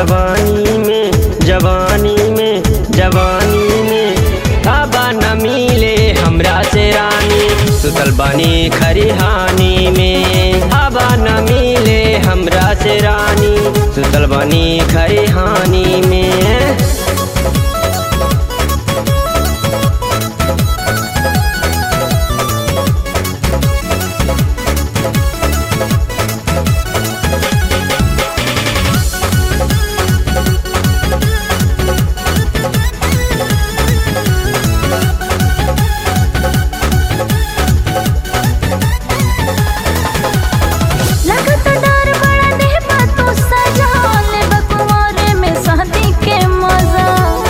जवानी में जवानी में जवानी में आबा न मिले हमरा से रानी सुतल बानी खरिहानी में आबा न मिले हमरा से रानी सुतल बानी खरिहानी में लगत डर बड़ा देह बातों सजा ले बकुआरे में सहती के मजा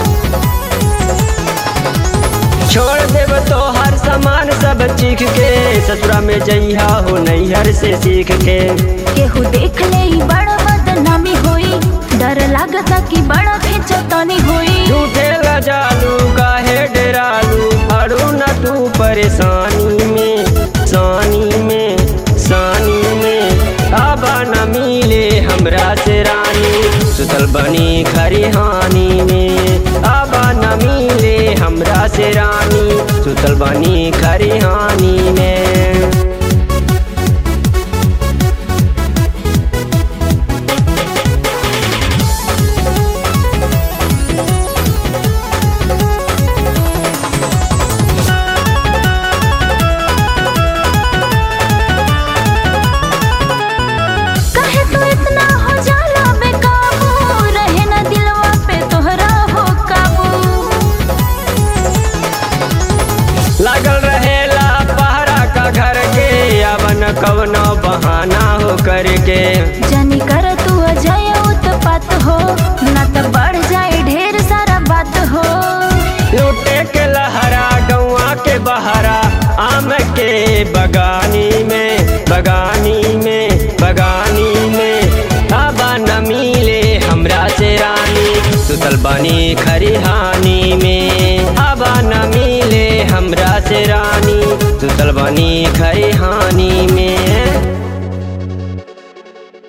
छोड़ देव तो हर सामान सब चीख के ससुरा में जइहा हो नैहर से सीख के केहू देख ले ही बड़ा बदनामी होई डर लागता कि बड़ा खिंचतानी होई झूठे लजालू काहे डरालू अड़ू न तू परेशानी में सानी में सानी में आबा न मिले हमरा से रानी सुतल बनी खरिहानी में आबा न मिले हमरा से रानी सुतल बनी खरिहानी में कहे तो इतना हो जाला बेकाबू रहे ना दिलवा पे तोहरा हो काबू लागल रहेला पहरा का घर के अवन कवनो बहाना हो करके जानी कर तू अजय उत्पात हो ना तो बढ़ जाए ढेर सारा बात हो लूटे के लहरा गौआ के बहरा आम के बगानी में बगानी में बगानी में आबा न मिले हमरा से रानी सुतल बनी खरिहानी में आबा न मिले हमरा से रानी सुतल बनी खरिहानी